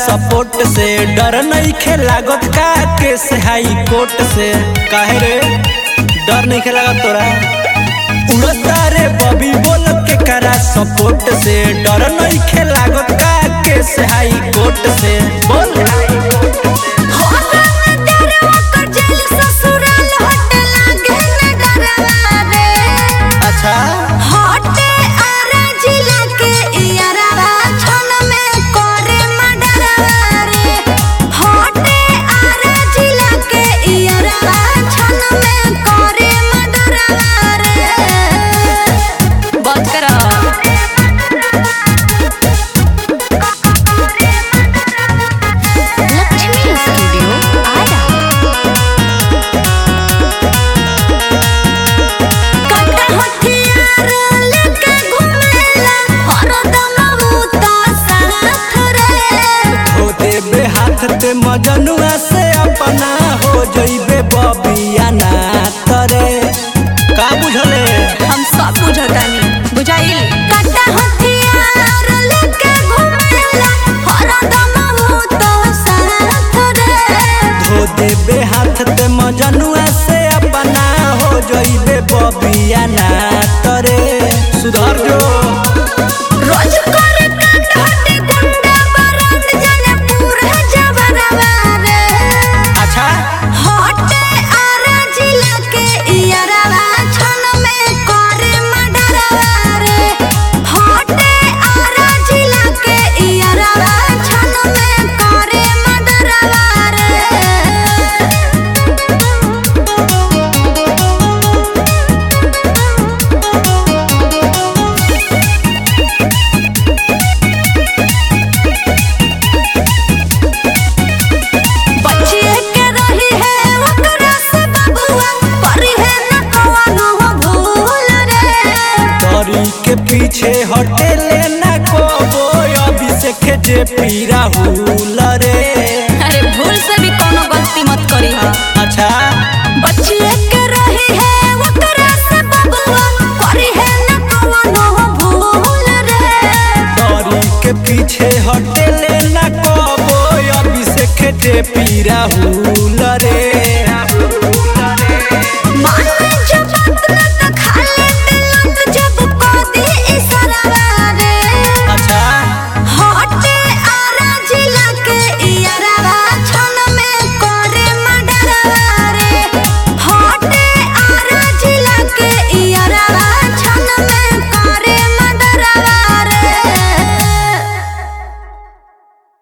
support से डर नहीं खे लागत का केस हाई कोर्ट से काहे रे डर नहीं खे लागत तोरा उड़ता रे बबी बोल के करा सपोर्ट से डर नहीं खे लागत का केस हाई कोर्ट से बोल अच्छा बात करा लक्ष्मी स्टूडियो आरा हो देबे हाथ ते मजनुआ से अपना हो जइबे बबिया ना तरे का बुझले हम सब बुझतानी बुझाइल धो देबे हाथ ते मजनुआ से अपना हो जइबे बबिया ना तरे सुधर जो रोज करे कांड हटे गुंडा बरांड जाने पूरा जबरवा रे अच्छा हटे आरा जिला के इयरवा छन में करे मडरवा रे हटे आरा जिला के इयरवा छन में करे मडरवा रे बचिए के रही है ओकरा से बबुआ परी है न कवनो भूल रे तरी के पीछे हटे लेना को अभी से खेजे पी राहुल